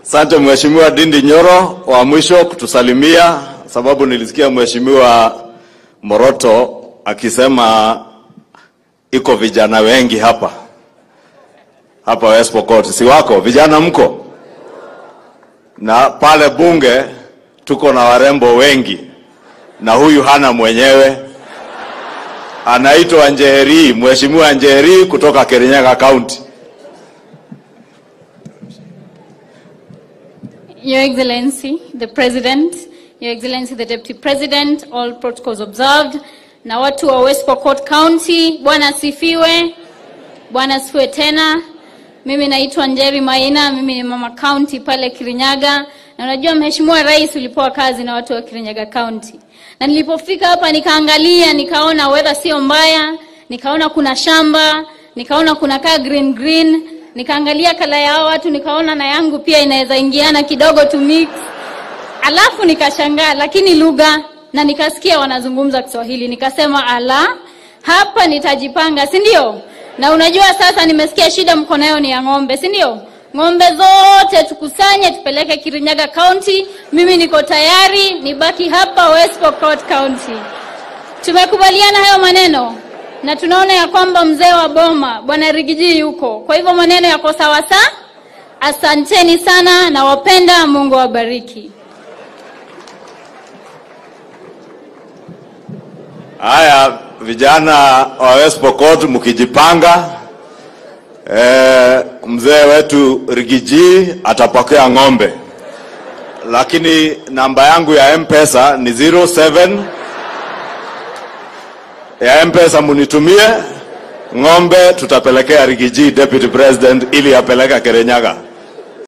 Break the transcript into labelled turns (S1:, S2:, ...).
S1: Asante Mheshimiwa Dindi Nyoro wa mwisho kutusalimia, sababu nilisikia Mheshimiwa Moroto akisema iko vijana wengi hapa hapa West Pokot, si wako vijana mko? Na pale bunge tuko na warembo wengi, na huyu hana mwenyewe, anaitwa Njeri, Mheshimiwa Njeri kutoka Kirinyaga County.
S2: Your Excellency, the President, Your Excellency, the Deputy President, all protocols observed. Na watu wa West Pokot County, Bwana asifiwe. Bwana asifiwe tena. Mimi naitwa Njeri Maina, mimi ni mama county pale Kirinyaga. Na unajua Mheshimiwa Rais ulipewa kazi na watu wa Kirinyaga County. Na nilipofika hapa nikaangalia, nikaona weather sio mbaya, nikaona kuna shamba, nikaona kuna kaa green green, nikaangalia kala ya hao watu, nikaona na yangu pia inaweza ingiana kidogo to mix. Alafu nikashangaa, lakini lugha na nikasikia wanazungumza Kiswahili, nikasema ala, hapa nitajipanga, si ndio? Na unajua sasa nimesikia shida mko nayo ni ya ng'ombe, si ndio? Ng'ombe zote tukusanye tupeleke Kirinyaga County. Mimi niko tayari, nibaki hapa West Pokot County. Tumekubaliana hayo maneno na tunaona ya kwamba mzee wa boma bwana Rigiji yuko, kwa hivyo maneno yako sawa sawa. Asanteni sana, nawapenda. Mungu awabariki.
S1: Haya, vijana wa West Pokot mkijipanga, eh, mzee wetu Rigiji atapokea ng'ombe, lakini namba yangu ya M-Pesa ni 07 ya M-Pesa munitumie ng'ombe, tutapelekea Rigiji Deputy President ili apeleka Kirinyaga.